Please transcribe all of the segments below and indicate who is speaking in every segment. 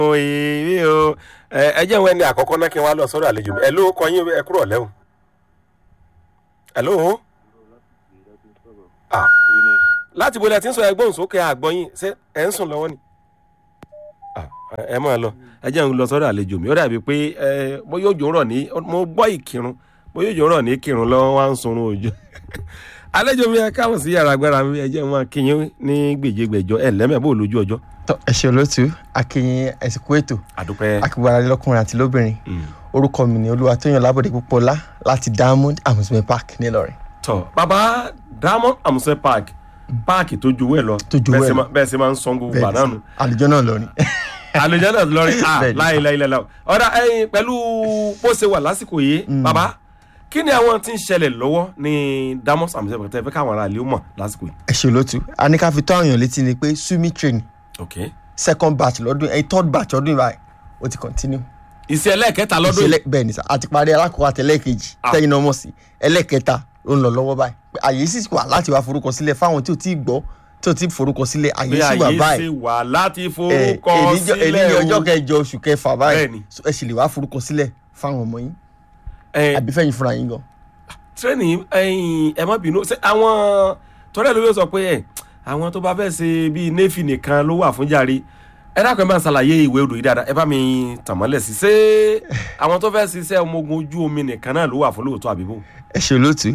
Speaker 1: ìwé o ẹ jẹ́ ìwé ni àkọ́kọ́ náà kí n wá lọ sọ́dọ̀ àlejò mi ẹ ló kọ yín ẹ kúrò lẹ́hùn. ẹ ló láti bo ilẹ̀ tí ń sọ ẹgbọ́n sókè àgbọ̀yìn ṣé ẹ̀ ń sùn lọ́wọ́ ni. ẹ máa lọ ẹ jẹ́ ń lọ sọ́dọ̀ àlejò mi ó dàbí pé bóyá òjò rọ̀ ní mo gbọ́ ìkírun bóyá òjò rọ̀ ní kírun lọ́wọ́ wá ń sunrun òjò àlejò mi ẹ káwọn sí yàrá agbára mi ẹ jẹ́ wọn kíyìn ní gbèjégbèjọ ẹ lẹ́mẹ̀ bó lójú ọjọ́.
Speaker 2: tọ ẹ ṣe olóòtú akínyìn ẹsìnkú ètò
Speaker 1: àdúpẹ́.
Speaker 2: akígbára lọkùnrin àti lóbìnrin orúkọ mi ni olúwatóyàn lábọ̀dé púpọ̀lá láti diamond amusement park nílọrin.
Speaker 1: tọ bàbá diamond amusement park páàkì tó ju wẹ̀ lọ
Speaker 2: Tó ju wẹ̀ lọ.
Speaker 1: bẹ́ẹ̀ sì máa ń san gbogbo bàdá nù.
Speaker 2: àlùjọ náà lọ ni.
Speaker 1: àlùjọ náà lọrí
Speaker 2: Bẹ́ẹ̀ni.
Speaker 1: láìláìláìlá ọ̀dà ẹyin pẹ̀lú bó ṣe wà lásìkò yìí bàbá kí ni àwọn tí ń ṣẹlẹ̀ lọ́wọ́ ní diamond amusement park tẹ́ fẹ́ káwọn ará ilé ó mọ̀ lásìkò yìí.
Speaker 2: ẹ ṣe olóòtú a ní ká fi tó àwọn èèyàn létí ni pé sumi training
Speaker 1: ok
Speaker 2: second batch lọ́dún ẹ third batch ọdún ìbáyìí ó ti continue.
Speaker 1: iṣẹ́ ẹlẹ́ẹ̀kẹta lọ́dún yìí
Speaker 2: ìṣẹ̀lẹ̀ bẹ́ẹ̀ ni sà àti parí alákọ̀ọ́ àti ẹlẹ́ẹ̀kejì
Speaker 1: Ah.
Speaker 2: tẹ́yìn náà mọ̀ sí ẹlẹ́ẹ̀kẹta ó ń lọ lọ́wọ́ báyìí Pé àyè sì wà láti wá forúkọ sílẹ̀ fáwọn tí ò tí ì gbọ́ tí ò tí ì forúkọ sílẹ̀ àyè
Speaker 1: bí
Speaker 2: sì wà
Speaker 1: àyè
Speaker 2: báyìí
Speaker 1: ṣe wà láti
Speaker 2: ẹ,
Speaker 1: forúkọ
Speaker 2: èní- èní ní
Speaker 1: sílẹ̀
Speaker 2: ọjọ́
Speaker 1: o.
Speaker 2: kẹjọ oṣù kẹfà báyìí
Speaker 1: Bẹ́ẹ̀ni.
Speaker 2: So, ẹ sì lè wá forúkọ sílẹ̀ fáwọn ọmọ yín
Speaker 1: Ẹ,
Speaker 2: àbí fẹ́yìn fúnra yín gan.
Speaker 1: tírénì ẹyin ẹ má bínú ṣé àwọn tọ́lẹ̀ ló yóò sọ pé ẹ àwọn tó bá fẹ́ ṣe bíi néfì nìkan ló wà fún jàre ẹ dákun ẹ bá ń ṣàlàyé ìwé odò yìí dáadáa ẹ bá mi tàn mọ́lẹ̀ sí ṣé àwọn tó fẹ́ ṣiṣẹ́ ọmọ ogun ojú omi nìkan náà ló wà fún lóòótọ́ àbíbò.
Speaker 2: ẹ ṣe olóòtú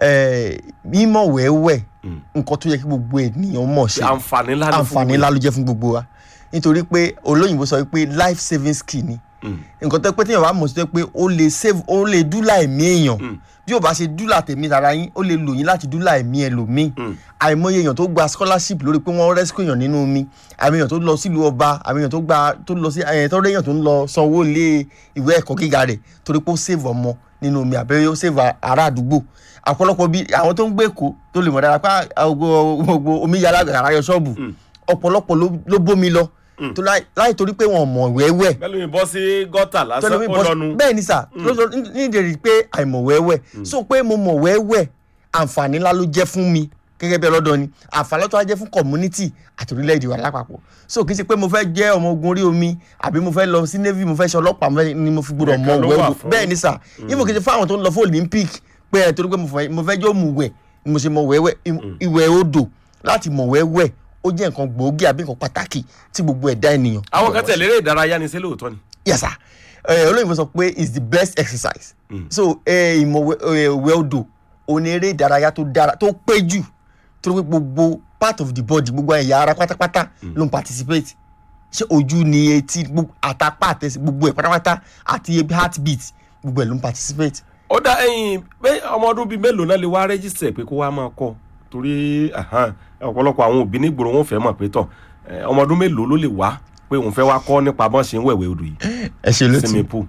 Speaker 2: ẹ, mímọ̀ wẹ́wẹ́
Speaker 1: Mm.
Speaker 2: nǹkan tó yẹ kí gbogbo ènìyàn mọ̀ ṣe
Speaker 1: àǹfààní ńlá ló fún
Speaker 2: àǹfààní ńlá ló jẹ́ fún gbogbo wa nítorí pé olóyìnbó sọ pé life saving skill ni
Speaker 1: Mm.
Speaker 2: nǹkan tó pé téèyàn bá mọ̀ sí tó pé ó lè save ó lè dúlà ẹ̀mí èèyàn
Speaker 1: Mm.
Speaker 2: bí ó bá ṣe dúlà tèmi tara yín ó lè lò yín láti dúlà ẹ̀mí ẹlòmíì
Speaker 1: Mm.
Speaker 2: àìmọye èèyàn tó gba scholarship lórí pé wọ́n rescue èèyàn nínú omi àmì èèyàn tó lọ sílùú ọba àmì èèyàn tó gba tó lọ sí ẹ̀ tó rí èèyàn tó ń lọ sanwó ilé ìwé ẹ̀kọ́ gíga rẹ̀ torí pé ó save ọmọ nínú omi àbẹ́rẹ́ ó save ará àdúgbò àpọ̀lọpọ̀ bí àwọn tó ń gbé èkó tó lè mọ̀ dára pé gbogbo gbogbo omi yàrá àrà yọ ṣọ́ọ̀bù
Speaker 1: Mm.
Speaker 2: ọ̀pọ̀lọpọ̀ ló- ló bómi lọ tó láì láì torí pé wọn mọ̀ wẹ́wẹ́
Speaker 1: bẹ́ẹ̀ ló ń bọ́ sí gọ́tà lásán
Speaker 2: tọ́lọ́mí
Speaker 1: ó
Speaker 2: bọ́
Speaker 1: lọ́nu.
Speaker 2: bẹ́ẹ̀ ni sà lọ́sọ nídìrí pé àìmọ̀ wẹ́wẹ́ so pé mo mọ̀ wẹ́wẹ́ àǹfààní ńlá ló jẹ́ fún mi gẹ́gẹ́ bí ọlọ́dọ̀ ni àǹfààní tó wá jẹ́ fún community àti orílẹ̀-èdè wa lápapọ̀ so kì í ṣe pé mo fẹ́ jẹ́ ọmọ ogun orí omi àbí mo fẹ́ lọ sí navy mo fẹ́ ṣe ọlọ́pàá mo fẹ́- ni mo fi gbọdọ̀ mọ̀
Speaker 1: Nìkan ló wà
Speaker 2: wẹ́wẹ́
Speaker 1: fún.
Speaker 2: bẹ́ẹ̀ ni sà ìmọ̀ kì í ṣe fún àwọn tó ń lọ fún olympic pé ẹ̀ torí pé mo fẹ́- mo fẹ́ jẹ́ òmùwẹ̀ ni mo ṣe mọ̀ wẹ́wẹ́ Ì- ìwẹ̀ odò láti mọ̀ wẹ́wẹ́ ó jẹ́ nǹkan gbòógì àbí nǹkan pàtàkì tí gbogbo ẹ̀dá ènìyàn
Speaker 1: àwọn kan tẹ̀lé eré ìdárayá ni sí lóòótọ́ ni.
Speaker 2: yes sir ẹ olóyìnbó sọ pé is the best exercise
Speaker 1: Mm.
Speaker 2: so ẹ ìmọ̀ ìwẹ̀ odò òní eré ìdárayá tó dára tó pé jù tó pé gbogbo part of the body gbogbo ẹ̀yà ara pátápátá ló ń participate ṣé ojú ni etí gbogbo àtàpá àtẹsí gbogbo ẹ̀ pátápátá àti ebi heartbeat gbogbo ẹ̀ ló ń participate.
Speaker 1: ó dá ẹyin pé ọmọ ọdún bíi mélòó náà lè wá rẹ́jísítẹ̀ pé kó wá máa kọ́ torí ahan, ọ̀pọ̀lọpọ̀ àwọn òbí nígboro wọn fẹ́ mọ̀ pé tọ̀ ẹ, ọmọ ọdún mélòó ló lè wá pé òun fẹ́ wá kọ́ nípa bọ́n ṣe ń wẹ̀wẹ̀ odò yìí
Speaker 2: ẹ ṣe
Speaker 1: swimming pool.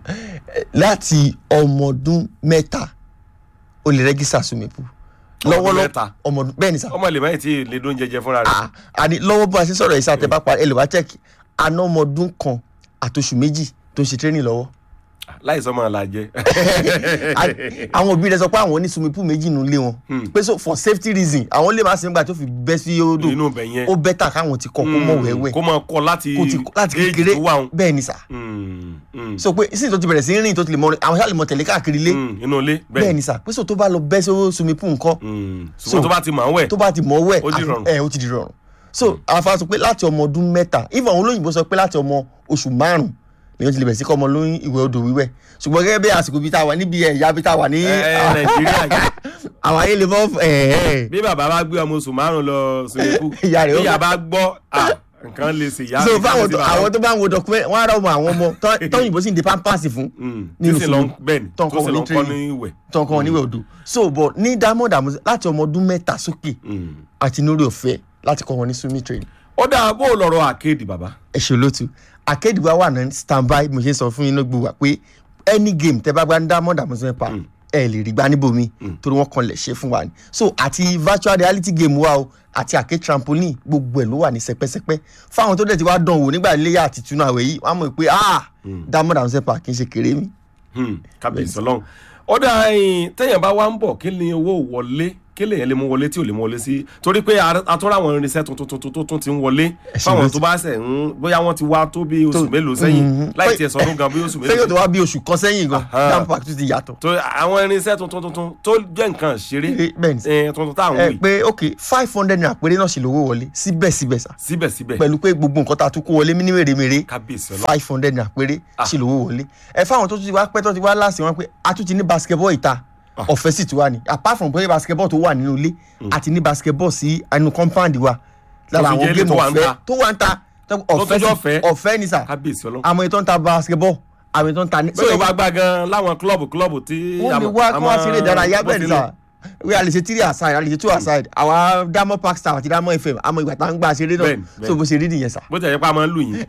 Speaker 2: láti ọmọ ọdún mẹ́ta o lè rẹ́gísà swimming pool
Speaker 1: Ọmọ ọdún
Speaker 2: lọ́wọ́lọ́wọ́
Speaker 1: mẹ́ta?
Speaker 2: ọmọ ọdún bẹ́ẹ̀ ni sà
Speaker 1: ọmọ lè má tí lè dún jẹjẹ fúnra rẹ̀.
Speaker 2: Ah, àní lọ́wọ́ bó a ṣe sọ̀rọ̀ yìí sáà tẹ́ bá parí ẹ lè wá check àná ọmọ ọdún kan àtòṣù méjì tó ń ṣe training lọ́wọ́.
Speaker 1: láìsọ máa la jẹ.
Speaker 2: A- àwọn òbí rẹ sọ pé àwọn ní swimming pool méjì nínú ilé wọn pé so for safety reason àwọn lè má sinmi gbà tó fi bẹ́ sí odò
Speaker 1: inú ibẹ̀ yẹn.
Speaker 2: ó bẹ́tà káwọn ti kọ́ kó mọ̀ wẹ́wẹ́
Speaker 1: kó máa kọ́ láti
Speaker 2: kó ti láti
Speaker 1: age
Speaker 2: kékeré
Speaker 1: tó wà ń.
Speaker 2: bẹ́ẹ̀ ni sà
Speaker 1: Mm, mm,
Speaker 2: so pé sí tó ti bẹ̀rẹ̀ sí rìn tó ti lè mọ àwọn sáà lè mọ tẹ̀lé káàkiri ilé
Speaker 1: mm, inú ilé
Speaker 2: bẹ́ẹ̀ ni sà pé so tó bá lọ bẹ́ sí swimming pool nǹkan
Speaker 1: Mm,
Speaker 2: So-
Speaker 1: ṣùgbọ́n tó bá ti mọ̀ ọ́n wẹ̀.
Speaker 2: tó bá ti mọ̀ wẹ̀
Speaker 1: Ó di
Speaker 2: àfi-
Speaker 1: rọrùn.
Speaker 2: ẹ ó ti di rọrùn so àfa sọ pé láti ọmọ ọdún mẹ́ta even àwọn olóyìnbó sọ pé láti ọmọ oṣù márùn lèyàn ti lè bẹ̀rẹ̀ sí kọ́ ọmọ lóyún ìwẹ̀ odò wíwẹ̀ ṣùgbọ́n gẹ́gẹ́ bí àsìkò bíi tá a wà níbi ẹ̀yà bíi tá a wà ní
Speaker 1: ẹ ẹ nàìjíríà yìí.
Speaker 2: àwọn ayé lè mọ́ ẹ̀ ẹ̀
Speaker 1: bí bàbá bá gbé ọmọ oṣù márùn lọ sèkú
Speaker 2: Ìyá rẹ̀ ó
Speaker 1: bí ìyá
Speaker 2: gbà.
Speaker 1: bá gbọ́ à, nǹkan lè ṣe ìyá
Speaker 2: so
Speaker 1: mi
Speaker 2: fáwọn
Speaker 1: sí
Speaker 2: tó-
Speaker 1: bàbá.
Speaker 2: àwọn tó bá ń wo document wọn á rà ọmọ àwọn ọmọ tó- tọ́yìnbó sì ń de pampers fún
Speaker 1: Mm,
Speaker 2: nínú
Speaker 1: tí sì lọ
Speaker 2: sùúrù.
Speaker 3: tó
Speaker 1: bẹ́ẹ̀ ni
Speaker 2: ń
Speaker 1: tó
Speaker 2: kọ́
Speaker 1: sì
Speaker 2: wọn
Speaker 1: lọ
Speaker 2: ní
Speaker 1: kọ́
Speaker 2: training.
Speaker 1: ní ìwẹ̀.
Speaker 2: tó ń kọ́ wọn níwẹ̀ odò so but ní diamond àmọ́ láti ọmọ ọdún mẹ́ta sókè
Speaker 1: Mm.
Speaker 2: àti lórí ọ̀fẹ́ láti kọ́ wọn ní swimming training
Speaker 1: ó dáa bó o lọ̀rọ̀ àkéèdì bàbá.
Speaker 2: ẹ ṣe olóòtú akéde wa wà ní standby mo ṣe ń sọ fún yín lógbó wa pé any game tẹ bá gbá ní diamond amusement park ẹ lè rí gbá níbòmí torí wọn kan lè ṣe fún wa ni so àti virtual reality game wa o àti àké trampoline gbogbo ẹ ló wà ní sẹpẹsẹpẹ fáwọn tó dẹ̀ ti wá dán wò nígbà iléyà àti túnú àwẹ̀ yìí wọ́n á mọ̀ pé ah diamond amusement park kì í ṣe kéré mi.
Speaker 1: Hmm, kábíyèsí ọlọ́run ó dáa ẹyin téèyàn bá wá ń bọ̀ kí ni owó wọlé kí lèyàn lè mú wọlé tí ò lè mú wọlé sí torí pé a- a tún ráwọn irinṣẹ́ tuntun tuntun tó tún ti ń wọlé
Speaker 2: ṣe
Speaker 1: fáwọn
Speaker 2: ló
Speaker 1: tó bá ṣẹ̀ ń bóyá wọ́n ti wá tó bí oṣù mélòó sẹ́yìn
Speaker 2: Mhm.
Speaker 1: láì tiẹ̀ sọdún gan bí oṣù
Speaker 2: sẹ́yìn tó
Speaker 1: mélòó
Speaker 2: wá bí oṣù kan sẹ́yìn gan
Speaker 1: Aha.
Speaker 2: jam pack tún ti yàtọ̀
Speaker 1: tó àwọn irinṣẹ́ tuntun tuntun tó jẹ́ nǹkan ṣeré
Speaker 2: Eh, bẹ́ẹ̀ ni sà.
Speaker 1: eh, tuntun táwọn
Speaker 2: ẹ
Speaker 1: wì
Speaker 2: pé ok five hundred naira péré náà ṣe lówó wọlé síbẹ̀síbẹ̀ sà
Speaker 1: síbẹ̀síbẹ̀
Speaker 2: pẹ̀lú pé gbogbo nǹkan tá a tún kó wọlé ní mèremère
Speaker 1: kábíyèsí ọlọ́
Speaker 2: five hundred naira péré ṣe lówó wọlé ẹ fáwọn tó tún ti wá pẹ́ tó ti wá láàsì wọn pé a tún ti ní basketball ìta ọ̀fẹ́ sì ti wà ní apart from pé basketball tó wà nínú ilé àti ní basketball sí inú compound wa lára
Speaker 1: fi
Speaker 2: àwọn
Speaker 1: jẹ́ ilé
Speaker 2: game
Speaker 1: tó wà ń
Speaker 2: ọ̀fẹ́
Speaker 1: ta.
Speaker 2: tó wà ń ta tó ọ̀fẹ́
Speaker 1: tún jẹ́
Speaker 2: sì-
Speaker 1: ọ̀fẹ́.
Speaker 2: ọ̀fẹ́ ni sà
Speaker 1: kábíyèsí ọlọ́
Speaker 2: àmọ́ ètò ń ta basketball àmọ́ ètò ń ta ní.
Speaker 1: bẹ́ẹ̀ bá gbá gan láwọn klọ́ọ̀bù klọ́ọ̀bù tí
Speaker 2: wọ́n lè
Speaker 1: àmọ́-
Speaker 2: wá kí wọ́n
Speaker 1: àmọ́
Speaker 2: ṣeré ìdárayá
Speaker 1: bó
Speaker 2: bẹ́ẹ̀
Speaker 1: ti
Speaker 2: ni
Speaker 1: lọ.
Speaker 2: sà wí a lè ṣe three aside a lè ṣe two aside àwa diamond park star àti diamond fm àmọ́ ìgbà tá à ń gbà ṣeré
Speaker 1: Bẹ́ẹ̀ni,
Speaker 2: náà so bó ṣe rí nìyẹn sà.
Speaker 1: bó ti yẹ pé a máa ń lù yín.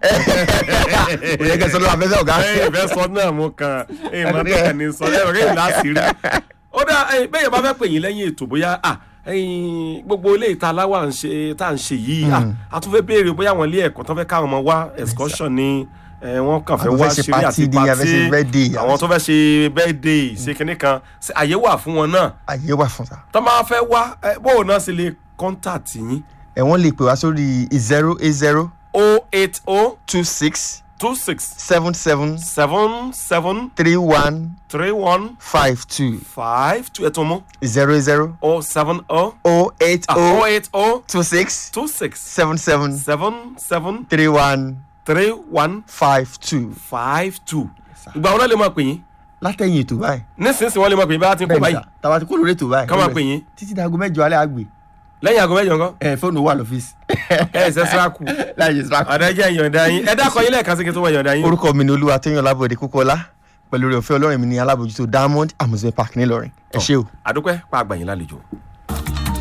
Speaker 2: kò yẹ kẹ́ sọ ló wà fẹ́fẹ́ ọ̀gá.
Speaker 1: ẹ ìfẹ́ sọ náà mo kàn ẹ mọ tó kàn ní sọ ẹ rẹ ìlú àṣírí. ó dá ẹ bẹ́ẹ̀ bá fẹ́ pè yín lẹ́yìn ètò bóyá à ẹyin gbogbo ilé ìta aláwà ń ṣe tá à ń ṣe yìí à a tún fẹ́ béèrè bóyá àwọn ilé ẹ̀kọ́ tó fẹ́ káwọn ọmọ wá excursion ni ẹ, wọ́n kàn fẹ́
Speaker 2: Àwọn
Speaker 1: wá
Speaker 2: fẹ́ ṣe
Speaker 1: ṣeré àti
Speaker 2: party ni, a fẹ́ ṣe birthday,
Speaker 1: pàtí àwọn tó fẹ́ ṣe birthday ṣe kinní kan ṣe àyè wà fún wọn náà
Speaker 2: àyè wà fún sa.
Speaker 1: tó máa fẹ́ wá ẹ, bóun náà sì lè contact yín
Speaker 2: ẹ wọ́n lè pè wá sórí zero eight zero
Speaker 1: o eight o
Speaker 2: two six
Speaker 1: two six
Speaker 2: seven seven
Speaker 1: seven seven
Speaker 2: three one
Speaker 1: three one
Speaker 2: five two
Speaker 1: five two ẹ̀tún mú
Speaker 2: zero zero
Speaker 1: o seven o
Speaker 2: oh eight
Speaker 1: o
Speaker 2: oh
Speaker 1: eight o
Speaker 2: two six
Speaker 1: two six
Speaker 2: seven seven
Speaker 1: seven seven
Speaker 2: three one
Speaker 1: three one
Speaker 2: five two.
Speaker 1: five two ìgbà wọn náà lè máa pè yín
Speaker 2: látẹ̀yìn ètò báyìí.
Speaker 1: nísinsìnyí wọn lè máa pè yín bá a ti ń kó
Speaker 2: bẹ́ẹ̀ ni
Speaker 1: báyìí
Speaker 2: sà tàwa ti kó lórí ètò báyìí.
Speaker 1: ká máa pè yín
Speaker 2: títí dago mẹ́jọ alẹ́ àgbè.
Speaker 1: lẹ́yìn aago mẹ́jọ nǹkan
Speaker 2: ẹ fóònù wà lọ́fíìsì.
Speaker 1: ẹ ẹ ṣe síra kù
Speaker 2: láyé sàkó.
Speaker 1: àdájẹ́ ìyọ̀ǹda yín ẹ dákọ̀ yín lẹ́ẹ̀kan sí kí n tó wọ ìyọ̀ǹda yín.
Speaker 2: orúkọ mi ni olúwa tóyàn lábọ̀dé kókọ́lá pẹ̀lú rẹ̀ òfin ọlọ́run mi ní alábòjútó diamond amusement park ńìlọrin ẹ ṣé o.
Speaker 1: àdúpẹ́ pa àgbà yín lálejò.